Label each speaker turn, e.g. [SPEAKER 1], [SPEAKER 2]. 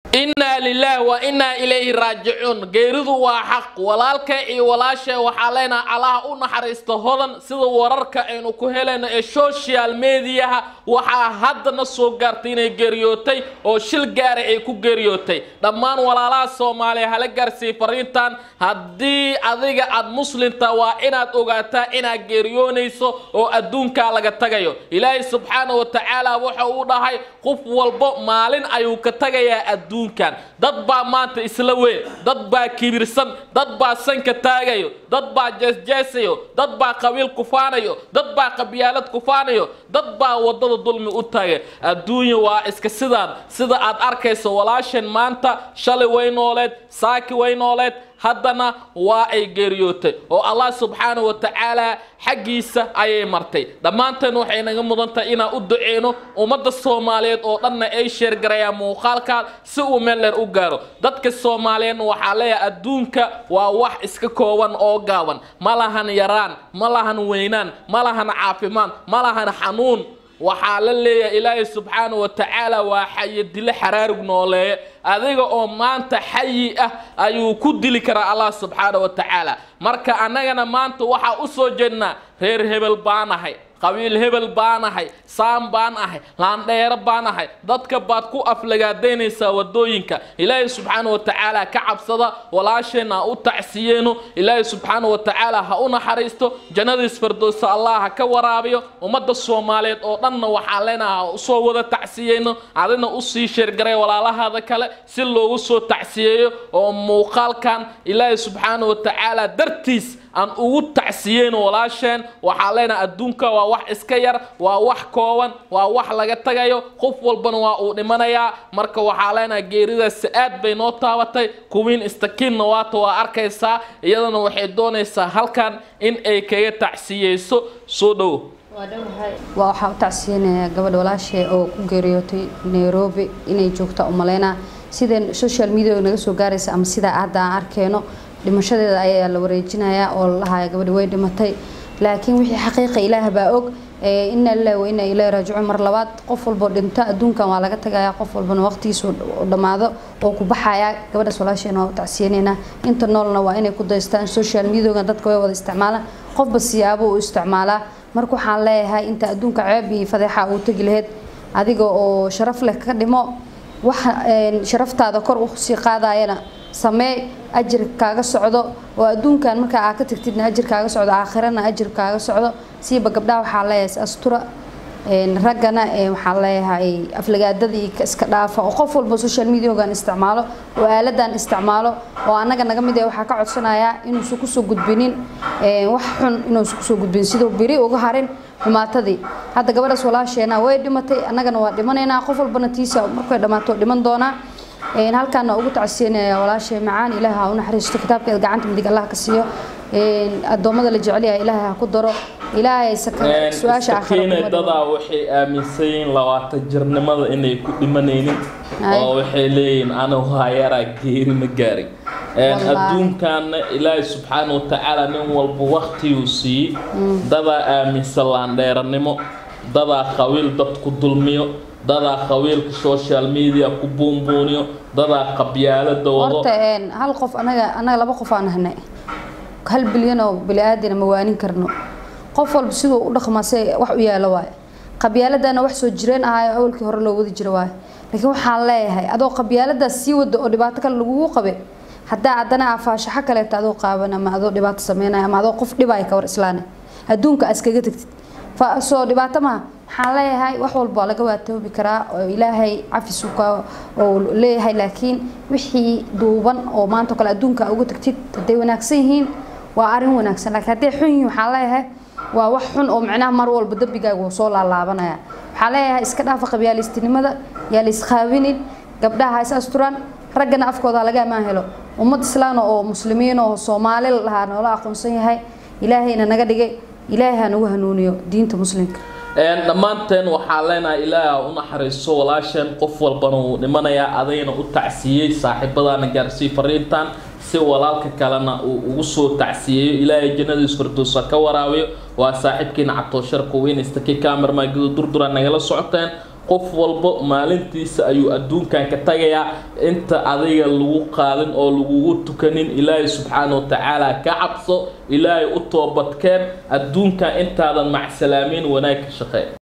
[SPEAKER 1] innaa lilaahi wa innaa ilayhi raajicuun geeridu waa xaq walaalka iyo walaasha waxaa leenaha allaha u naxariista hodan sida wararka aynu ku helayno ee social mediaha waxaa haddana soo gaartay inay geeriyootay oo shil gaara ay ku geeriyootay dhammaan walaalaha soomaaliya hala gaarsiiy fariintan haddii adiga aad muslimta waa inaad ogaataa inaad geeriyoonayso oo adduunkaa laga tagayo ilaahay subxaana wa tacaala wuxa uu dhahay qof walbo maalin ayuu ka tagayaa adduun dad baa maanta isla weyn dad baa kibirsan dad baa sanka taagayo dad baa jeesjeesayo dad baa qabiil kufaanayo dad baa qabyaalad kufaanayo dad baa wadada dulmi u taagay adduunya waa iska sidaan sida aad arkayso walaashan maanta shalay way nooleed saaki way nooleed haddana waa ay geeriyootay oo allah subxaana wa tacaala xaggiisa ayay martay dhammaanteen waxay naga mudan tahay inaan u duceyno ummadda soomaaliyeed oo dhanna ay sheergarayaan muuqaalkaa si uu meel dheer u gaaro dadka soomaaliyeedna waxaa leeyahay adduunka waa wax iska kooban oo gaaban ma lahan yaraan ma lahan weynaan ma lahan caafimaad ma lahan xanuun waxaa la leeyahay ilaahay subxaana wa tacaala waa xayi dilo xaraarug nooleeye adiga oo maanta xayi ah ayuu ku dili karaa allah subxaana wa tacaala marka annagana maanta waxaa u soo jeednaa reer hebel baanahay qabiil hebel baan ahay saam baan ahay laandheero baan ahay dadka baad ku aflagaadaynaysaa wadooyinka ilaahay subxaana wa tacaala ka cabsada walaasheenna ha u tacsiyeeno ilaahay subxaana wa tacaala ha u naxariisto jannadiis fardoosa allah ha ka waraabiyo ummadda soomaaliyeed oo dhanna waxaa leenaha ha usoo wada tacsiyeyno adina usii sheergaray walaalahaada kale si loogu soo tacsiyeeyo oo muuqaalkan ilaahay subxaana wa tacaala dartiis aan ugu tacsiyeyno walaasheen waxaa leenaha adduunka waa wax iska yar waa wax kooban waa wax laga tagayo qof walbana waa uu dhimanayaa marka waxaa leenaha geeridaasi aad bay noo taabatay kuwiin istakiinna waata waa arkaysaa iyadana waxay doonaysaa halkan in ay kaga tacsiyeyso soo dhowo
[SPEAKER 2] waa waxaa u tacsiyeynayaa gabadha walaashe oo ku geeriyootay nairobi inay joogta umaleynaa sideen social media naga soo gaaraysa ama sidaa hadda aan arkeyno dhimashadeeda ayaa la wareejinayaa oo lahaya gabadhi way dhimatay laakiin wixii xaqiiqa ilaah baa og ina lilahi wa ina ilahi raajicuun mar labaad qof walboo dhinto adduunkan waa laga tagayaa qof walbana waqtigiisu dhammaado oo ku baxaya gabadhaas walaasheena waa u tacsiyeynaynaa inta noolna waa inay ku daystaan social mediaga dadka way wada isticmaalaan qofba siyaabo u isticmaalaa marka waxaan leeyahay inta adduunka ceeb iyo fadeexa uu tegi lahayd adiga oo sharaf leh ka dhimo waxa sharaftaada kor usii qaadayana samee ajir kaaga socdo oo adduunkan markaa aa ka tagtidna ajir kaaga socdo aakhirana ajir kaaga socdo siiba gabdhaha waxaa leeyahay astura raggana waxaa leeyahay aflagaadadii iska dhaafa oo qof walba social mediagan isticmaalo oo aaladan isticmaalo oo annaga naga mid waxaa ka codsanayaa inuusan kusoo gudbinin wax xun inuusan kusoo gudbinin siduu biri uga harin xumaatadii hadda gabadhaas walaasheena way dhimatay annagana waa dhimanaynaa qof walbana tiisa markay dhammaato dhiman doonaa halkaana ugu tacsiyanaya walaashay macaan ilaah ha u naxariisto kitaabkeeda gacanta midig allah ka siiyo addoommada la jecel yahay ilaahay ha ku daro ilaahay su-aasha
[SPEAKER 1] dadaa waxay aaminsan yihiin labaatan jirnimada inay ku dhimanaynin oo waxay leeyihiin anigu hayaraa geeri ma gaarin adduunkaana ilaahay subxaana wa tacaala nin walba waktiguu siiyey dadaa aaminsan laandheeranimo dadaa qabiil dad ku dulmiyo dadaa qabiilka social media ku buunbuuniyo dadaa qabyaalada wado
[SPEAKER 2] horta hal qof anaga anaga laba qof aan nahnay hal bilyan oo bili aadana ma waanin karno qof walba siduu u dhaqmaa si wax u yaalo waaye qabyaaladana wax soo jireen ahayo awalkii hore loo wadi jiro waaye laakiin waxaan leeyahay adoo qabyaaladaas sii wada oo dhibaato kale lagugu qabe haddaa haddana afaashaxo kaleeto adoo qaaban ama adoo dhibaato sameynaya ama adoo qof dhibaya ka war islaane adduunka as kaga tagtid soo dhibaato maha waxaan leeyahay wax walba laga waatoobi karaa oo ilaahay cafis oo leeyahay laakiin wixii duuban oo maanta kale adduunka uga tagtid hadday wanaagsan yihiin waa arin wanaagsan laakiin hadday xun yihiin waxaan leeyahay waa wax xun oo micnaha mar walba dembigaaga wuu soo laalaabanaya waxaan leeyahay iska dhaafa qabyaalistinimada yaa la isqaabinin gabdhaha ha is asturaan raggana afkooda laga ammaan helo ummad islaana oo muslimiin oo soomaali lahaa noola aqoonsan yahay ilaahayna naga dhigay ilaahay ha nagu hanuuniyo diinta muslimka
[SPEAKER 1] dhammaanteen waxaa leenahay ilaaha u naxariiso walaasheen qof walbana wuu dhimanayaa adayna u tacsiyey saaxiibadaana gaarsii fariintan si walaalka kalena uu ugu soo tacsiyeeyo ilaahay jannadiis firdowsa ka waraabiyo waa saaxiibkiina cabtoosharka weynaysta kii kaamirmaagida durdura nagala socoteen qof walba maalintiisa ayuu adduunkan ka tagayaa inta adiga lagu qaadin oo lagugu tukanin ilaahay subxaana wa tacaala ka cabso ilaahay u toobadkeen adduunkan intaadan macsalaameyn wanaag ka shaqee